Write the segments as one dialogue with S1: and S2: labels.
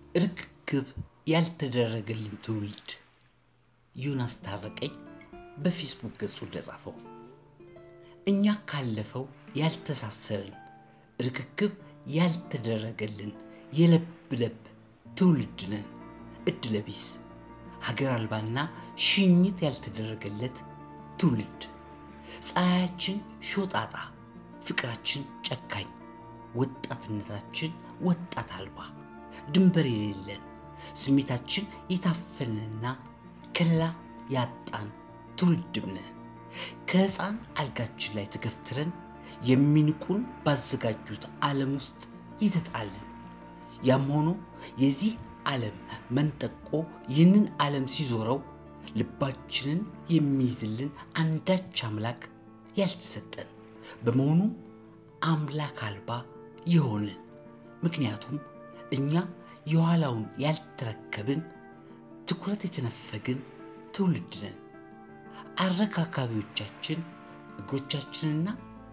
S1: ርክክብ ያልተደረገልን ትውልድ ዮናስ ታረቀኝ በፌስቡክ ገጹ እንደጻፈው እኛ ካለፈው ያልተሳሰርን ርክክብ ያልተደረገልን የለብ ለብ ትውልድ ነን። እድለቢስ ሀገር አልባና ሽኝት ያልተደረገለት ትውልድ ፀሐያችን ሾጣጣ፣ ፍቅራችን ጨካኝ፣ ወጣትነታችን ወጣት አልባ ድንበር የሌለን ስሜታችን የታፈንና ከለላ ያጣን ትውልድም ነን። ከሕፃን አልጋችን ላይ ተገፍትረን የሚንቁን ባዘጋጁት ዓለም ውስጥ የተጣልን። ያም ሆኖ የዚህ ዓለም መንጠቆ ይህንን ዓለም ሲዞረው ልባችንን የሚይዝልን አንዳች አምላክ ያልተሰጠን በመሆኑም አምላክ አልባ የሆንን ምክንያቱም እኛ የኋላውን ያልተረከብን ትኩረት የተነፈግን ትውልድ ነን። አረካካቢዎቻችን እግሮቻችንና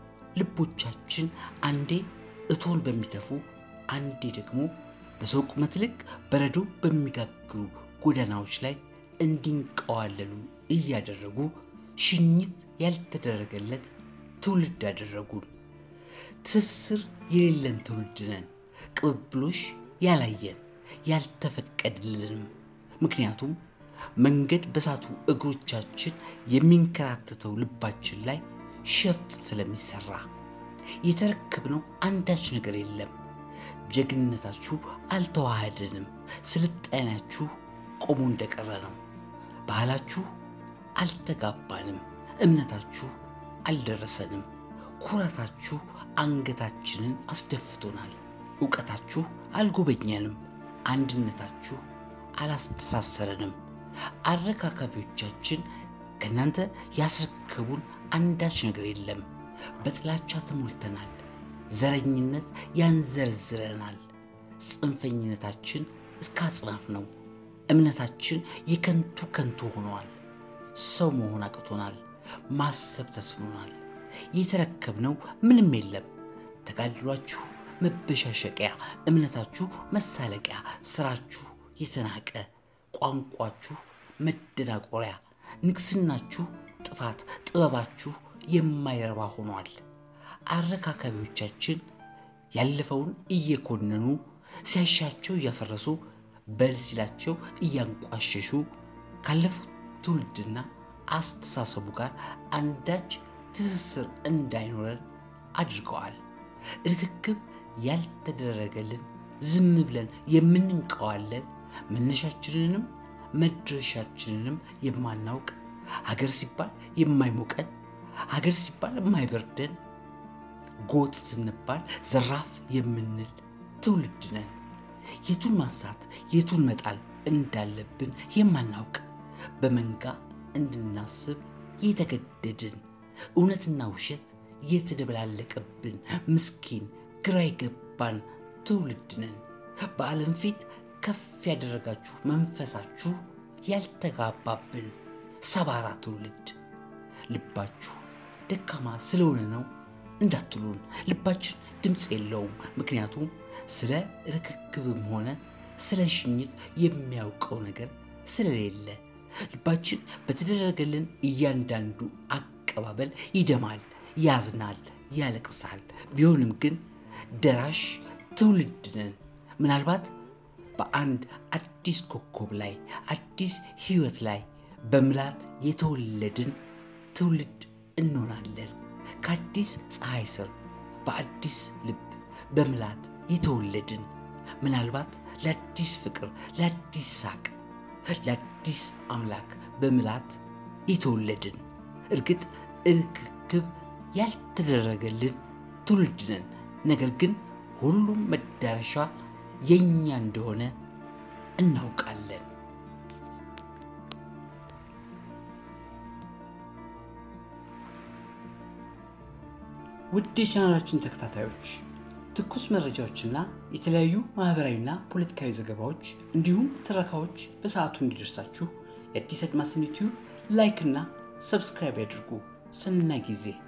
S1: ልቦቻችን አንዴ እቶን በሚተፉ አንዴ ደግሞ በሰው ቁመት ልክ በረዶ በሚጋግሩ ጎዳናዎች ላይ እንዲንቀዋለሉ እያደረጉ ሽኝት ያልተደረገለት ትውልድ አደረጉን። ትስስር የሌለን ትውልድ ነን። ቅብብሎሽ ያላየን ያልተፈቀድልንም። ምክንያቱም መንገድ በሳቱ እግሮቻችን የሚንከራተተው ልባችን ላይ ሸፍጥ ስለሚሰራ የተረከብነው አንዳች ነገር የለም። ጀግንነታችሁ አልተዋሃደንም። ስልጣኔያችሁ ቆሞ እንደቀረ ነው። ባህላችሁ አልተጋባንም። እምነታችሁ አልደረሰንም። ኩራታችሁ አንገታችንን አስደፍቶናል። እውቀታችሁ አልጎበኘንም። አንድነታችሁ አላስተሳሰረንም። አረካካቢዎቻችን ከእናንተ ያስረከቡን አንዳች ነገር የለም። በጥላቻ ተሞልተናል። ዘረኝነት ያንዘረዝረናል። ጽንፈኝነታችን እስከ አጽናፍ ነው። እምነታችን የከንቱ ከንቱ ሆኗል። ሰው መሆን አቅቶናል። ማሰብ ተስኖናል። የተረከብነው ምንም የለም። ተጋድሏችሁ መበሻሸቂያ፣ እምነታችሁ መሳለቂያ፣ ስራችሁ የተናቀ፣ ቋንቋችሁ መደናቆሪያ፣ ንግስናችሁ ጥፋት፣ ጥበባችሁ የማይረባ ሆኗል። አረካካቢዎቻችን ያለፈውን እየኮነኑ ሲያሻቸው እያፈረሱ በል ሲላቸው እያንቋሸሹ ካለፉት ትውልድና አስተሳሰቡ ጋር አንዳች ትስስር እንዳይኖረን አድርገዋል። ርክክብ ያልተደረገልን ዝም ብለን የምንንቀዋለን መነሻችንንም መድረሻችንንም የማናውቅ ሀገር ሲባል የማይሞቀን ሀገር ሲባል የማይበርደን ጎጥ ስንባል ዘራፍ የምንል ትውልድ ነን። የቱን ማንሳት የቱን መጣል እንዳለብን የማናውቅ በመንጋ እንድናስብ የተገደድን እውነትና ውሸት የተደበላለቀብን ምስኪን ግራ የገባን ትውልድ ነን። በዓለም ፊት ከፍ ያደረጋችሁ መንፈሳችሁ ያልተጋባብን ሰባራ ትውልድ ልባችሁ ደካማ ስለሆነ ነው እንዳትሉን። ልባችን ድምፅ የለውም። ምክንያቱም ስለ ርክክብም ሆነ ስለ ሽኝት የሚያውቀው ነገር ስለሌለ ልባችን በተደረገልን እያንዳንዱ አቀባበል ይደማል፣ ያዝናል፣ ያለቅሳል። ቢሆንም ግን ደራሽ ትውልድ ነን። ምናልባት በአንድ አዲስ ኮከብ ላይ አዲስ ሕይወት ላይ በምላት የተወለድን ትውልድ እንሆናለን። ከአዲስ ፀሐይ ስር በአዲስ ልብ በምላት የተወለድን ምናልባት ለአዲስ ፍቅር፣ ለአዲስ ሳቅ፣ ለአዲስ አምላክ በምላት የተወለድን እርግጥ ርክክብ ያልተደረገልን ትውልድ ነን። ነገር ግን ሁሉም መዳረሻ የእኛ እንደሆነ እናውቃለን። ውድ የቻናላችን ተከታታዮች ትኩስ መረጃዎችና የተለያዩ ማህበራዊና ፖለቲካዊ ዘገባዎች እንዲሁም ትረካዎች በሰዓቱ እንዲደርሳችሁ የአዲስ አድማስን ዩቲዩብ ላይክ እና ሰብስክራይብ ያድርጉ። ሰናይ ጊዜ